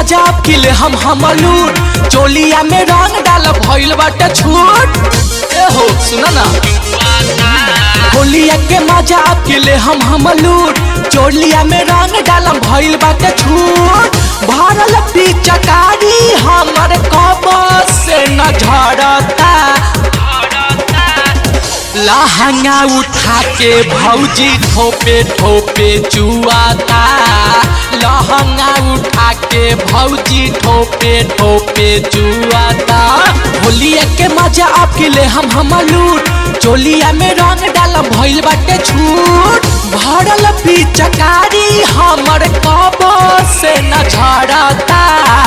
मजा किले हम हमलूट चोलिया में रंग डाल भइल बाटे छूट ए हो सुना ना होलिया के मजा किले हम हमलूट चोलिया में रंग डाल भइल बाटे छूट भरल पिचकारी हमर कब से न झड़ता लहंगा उठा के भौजी ठोपे ठोपे चुआता लहंगा उठा के भौजी ठोपे ठोपे चुआता होलिया के मजा आपके ले हम हम लूट चोलिया में रंग डाल भइल बाटे छूट भरल पिचकारी हमर कब से न झड़ता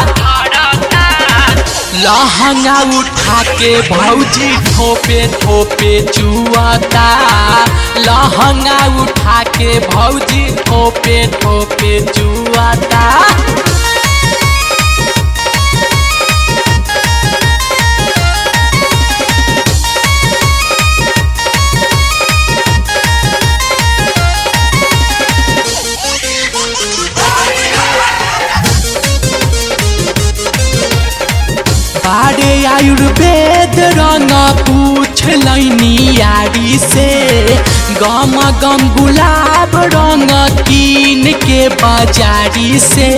लहंगा उठा के भौजी ठोपे ठोपे चुआता लहंगा उठा के भौजी ठोपे ठोपे चुआता बारे आयुर्वेद रंग पूछ लैनी यारी से गम गम गुलाब रंग कीन के बाजारी से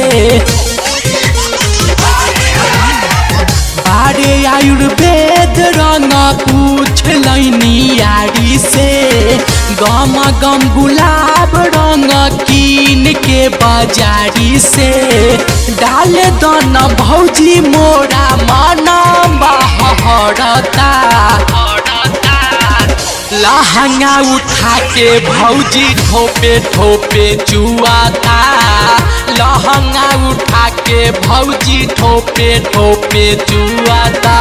बारे आयुर्वेद रंग पूछ लैनी यारी से गम गम गुलाब रंग कीन के बाजारी से डाल दन भौजी मोरा मन बहरता लहंगा उठा के भौजी ठोपे ठोपे चुआता लहंगा उठा के भौजी ठोपे ठोपे चुआता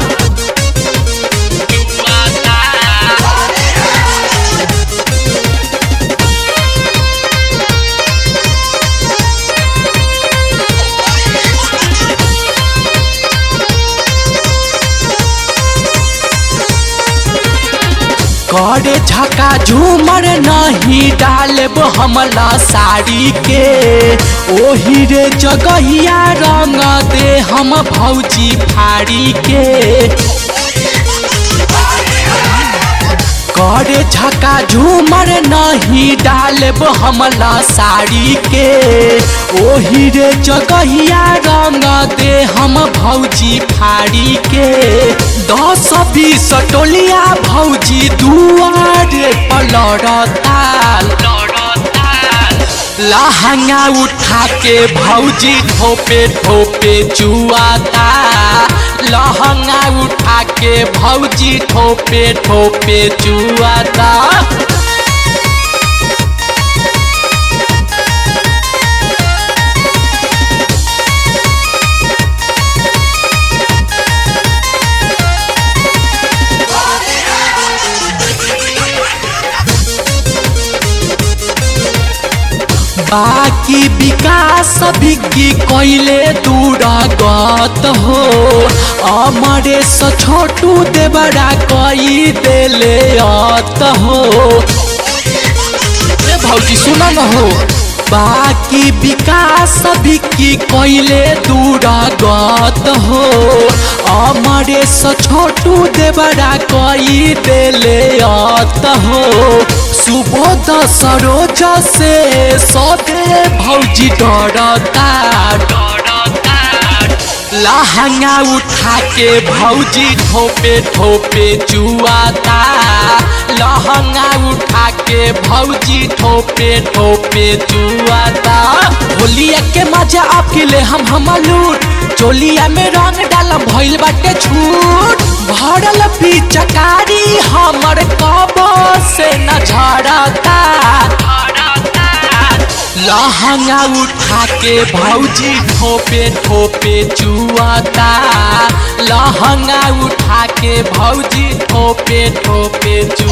करे झका झूमर नहीं डालब हमला साड़ी के ओही रे जगहिया रंग दे हम भौजी फाड़ी के करे झका झूमर नहीं डालब हमला साड़ी के ओही रे जगहिया रंग दे हम भौजी फाड़ी के दस बीस टोलिया भौजी दुआरे पलड़ता लहंगा उठा के भौजी ठोपे ठोपे चुआता लहंगा उठा के भौजी ठोपे ठोपे चुआता बाकी विकास बिग्गी कैले दूरगत हो अमरेश छोटू देवरा कई देले अत हो ए भौजी सुना न हो बाकी विकास बिक्की कैले दूरगत हो अमरेश छोटू देवरा कई देले अत हो सुबोध सरोज से सदे भौजी डरता लहंगा उठा के भौजी ठोपे ठोपे चुआता लहंगा उठा के भौजी ठोपे ठोपे चुआता होलिया के मजा आपके ले हम हम लूट चोलिया में रंग डाल भइल बाटे छूट भरल पिचकारी हमर कब से न झड़ता लहंगा उठा के भौजी ठोपे ठोपे चुआता लहंगा उठा के भौजी ठोपे ठोपे